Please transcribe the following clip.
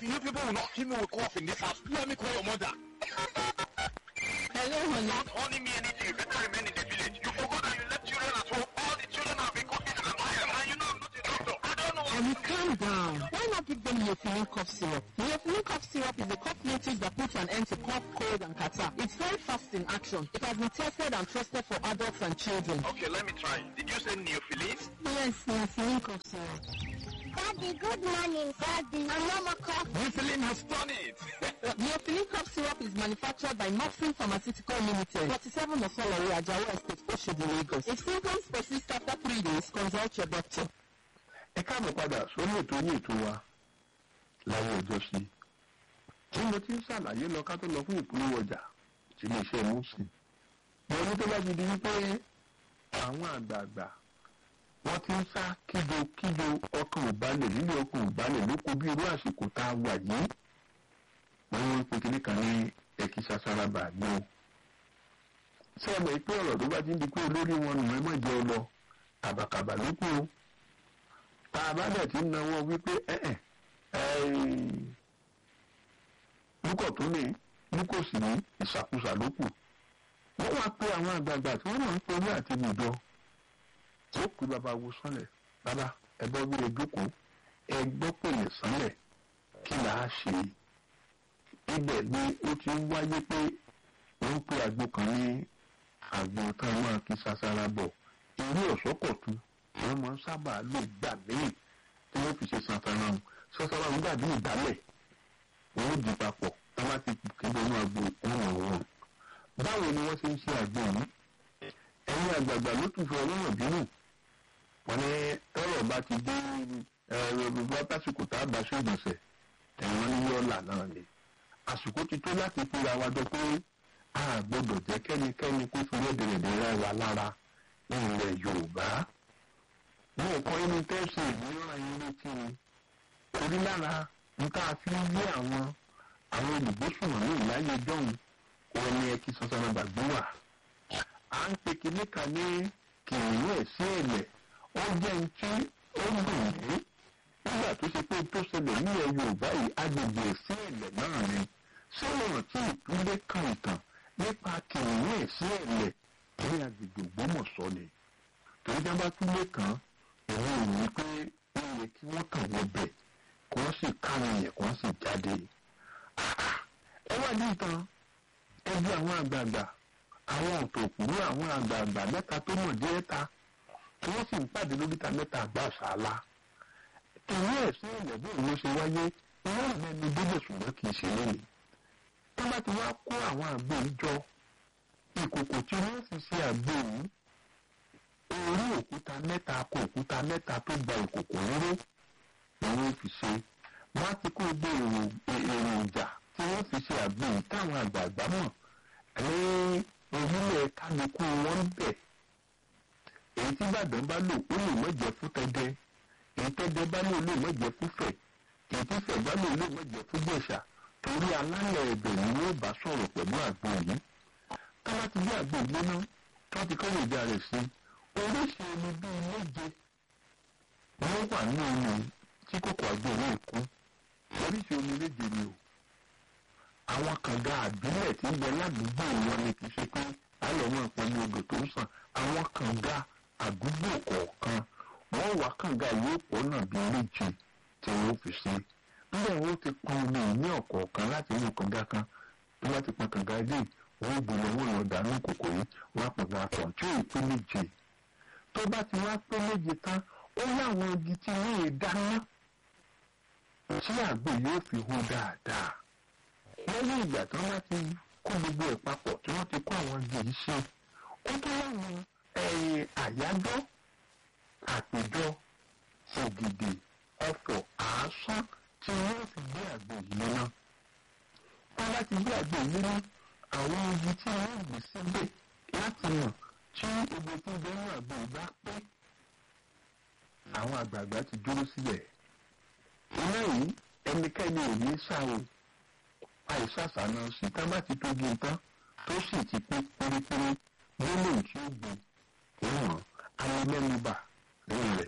You people will not kill me with cough in this house. Let me call your mother. Hello, honey. Not owning me anything, you better remain in the village. You forgot that you left children at home. All the children have been coughing and annoying. And you know I'm not a doctor. I don't know what Honey, calm down. Why not give them Neophylline cough syrup? Neophylline cough syrup is a cough liquid that puts an end to cough, cold, and catarrh. It's very fast in action. It has been tested and trusted for adults and children. Okay, let me try. Did you say neophylline? Yes, Neophylline cough syrup. Daddy, good morning, Daddy. I'm Mama Cough. Neophylline has done it. Neophylline cough syrup is manufactured by Maxim Pharmaceutical Limited, 47 Osolori, Ajawa Estate, Oshodi, Lagos. If symptoms persist after three days, consult your doctor. ẹ káàbọ̀ padà sórí ètò yín ètò wa láyé ọjọ́ sí i tí mo ti ń ṣàlàyé lọ ká tó lọ fún ìpolówó ọjà tí ilé iṣẹ́ mùsùn mo ní tó bá ti di wípé àwọn àgbààgbà wọ́n ti ń sá kíjo kíjo ọkàn ìbálẹ̀ nílé ọkàn ìbálẹ̀ ló kó bí irú àsìkò tá a wà yìí wọ́n ń pe kinní kan ní ẹ̀kí sasaraba ní o ṣé ẹ mọ̀ pé ọ̀rọ̀ tó bá ti ń di pé olórí wọn nù ẹ mọ̀ jẹ́ ọ lọ kàbàkàbà ló kù o tá a bá dẹ̀ ti ń náwó wípé ẹ̀ẹ́ lúkọ̀ tó lè lúkọ̀ sí ní ìṣàkóso ló kù wọ́n wá pé àwọn àgbààgbà tí wọ́n máa ń pe orí àti nìjọ tí ó pè bàbá wo sánlẹ̀ bàbá ẹ̀bọ́ wílé jókòó ẹ gbọ́ pèlè sánlẹ̀ kí là á ṣe ibẹ̀ ni ó ti ń wáyé pé wọ́n ń pe àgbo kan ní àgbo tán máa kí sasara bọ̀ irú ọ̀ṣọ́kọ̀tù wọ́n máa ń sábà lò gbà míì tí wọ́n fi ṣe santana ọ̀hún sasara ọ̀hún dàbí ìdálẹ̀ wọ́n ó di papọ̀ tí wọ́n ti kéde inú àgbo ọ̀hún ọ̀hún. báwo ni wọ́n ṣe ń ṣe àgbo yìí ẹ̀yin àgbààgbà ló tún fi ọlọ́run bínú wọ́n ní tọ́rọ̀ bá ti dé bá tásìkò tá a bá ṣe ìgbọ̀nsẹ̀ ẹ̀wọ̀n ní yọ́ọ̀là náà ni àsìkò ti tó láti fi àwa jọ pé a gbọ́dọ̀ jẹ́ kẹ́nikẹ́ni kó fi rẹ́dẹ̀rẹ̀dẹ̀ rẹ́ wa lára ní ilẹ̀ yorùbá ní ẹ̀kọ́ inú tẹ́sí ìmúra yín létí ni torí lára nǹkan fi ń yé àwọn àwọn olùgbésùnmọ̀ ní ìláyé jọ́hún òun ni ẹ kí sọ́sọ́nà gbàgbé wà à ń pe kinní kan ní kìnìún ẹ̀ sí ẹ̀lẹ̀ ó jẹ́ ní tí ó dùn mí nígbà tó ṣe pé tó ṣẹlẹ̀ nílẹ̀ yorùbá yìí agbègbè sí ẹ̀lẹ̀ náà ni ṣé ọ̀rọ̀ tí ìpínlẹ̀ kan ìtàn nípa kìnìún ẹ̀ sí ẹ̀lẹ̀ ní agbègbè ògbómọ̀ṣọ́ ni torí jẹ́ bá tún lé kan èmi ò ní pé ó yẹ kí wọ́n kàn wọ bẹ̀ kí wọ́n sì káwọn yẹn kí wọ́n sì jáde. ẹ wá ní ìtàn ẹbí àwọn àgbààgbà àwọn òtòkùnrin àwọn àgbààgbà mẹ́ta tó mọ̀ díẹ̀ ta tí wọ́n sì ń pàdé lóríta mẹ́ta àgbà ṣáálá. ìwé ẹ̀sìn ìlẹ̀bùn ló ṣe wáyé wọ́n rẹ̀ mẹ́nu débẹ̀ ṣùgbọ́n kì í ṣe lónìí. tó bá ti wá kó àwọn àgbò ìjọ ìkòkò tí wọ́n fi ṣe àgbò yìí orí òkúta mẹ́ta kó òkúta mẹ́ta tó gba ìkòkò róró ni wọ́n fi ṣe wọ́n á ti kó gbé èròjà tí wọ́n fi ṣe àgbò yìí táwọn àgbààgbà mọ̀ ní orílẹ̀ kálukú wọn bẹ̀ èyí tí Ìbàdàn bá lò ó lè má jẹ́ fún tẹ́dẹ́ èyí tẹ́dẹ́ bá lò ó lè má jẹ́ fún Fẹ̀ èyí tí Fẹ̀ bá lò ó lè má jẹ́ fún Jẹ̀ṣà torí alálẹ̀ ẹ̀bẹ̀ ni wọ́n bá sọ̀rọ̀ pẹ̀lú àgbò yìí tọ́lá ti gbé àgbò gbóná tó ti kọ́ ìjà rẹ̀ sí oríṣi omi bíi méje wọ́n wà ní omi tí kòkò àgbò yìí kú oríṣi omi méje ni o àwọn kànga àbílẹ̀ tí ń bẹ ládùúgbò wọn ni kì í ṣe pé alọ́mọ ìpinnu odò tó ń sàn àwọn kànga àdúgbò kọ̀ọ̀kan wọ́n wá kànga yóò pọ̀ náà bíi méje tí wọ́n fi ṣe níbẹ̀ wọ́n ti pọn omi ní ọ̀kọ̀ọ̀kan láti inú kànga kan tó bá ti pọn kànga ilé wọ́n gbọ́dọ̀ wọ́n lọ dànù kòkò yìí wọ́n á pọn kànga kan tí ò pé méje tó bá ti wá pé méje tán ó láwọn igi tí wọ́n lè dáná tí àgbò yóò fi hó dáadáa lẹ́yìn ìgbà tí wọ́n bá ti kó gbogbo ẹ̀ papọ̀ tí wọ́n ti kó àwọn igi yìí ṣe ó tó láwọn àyájọ́ àpèjọ ògìdì ọ̀fọ̀ àásán tí wọ́n fi gbé àgbò yìí lọ́nà wọ́n bá ti gbé àgbò yìí lọ́nà àwọn igi tí wọ́n gbé síbẹ̀ láti mọ̀ tí egbò tó bẹ ní àgbò yìí bá pé àwọn àgbààgbà ti dúró síbẹ̀ iná yìí ẹnikẹ́ni ò ní sáwò àìsàsà náà sí tá bá ti tóbi tán tó sì ti pé pérépéré gbólóhùn tí ó gbé òun alẹ́ mẹ́nu bà lórí rẹ̀.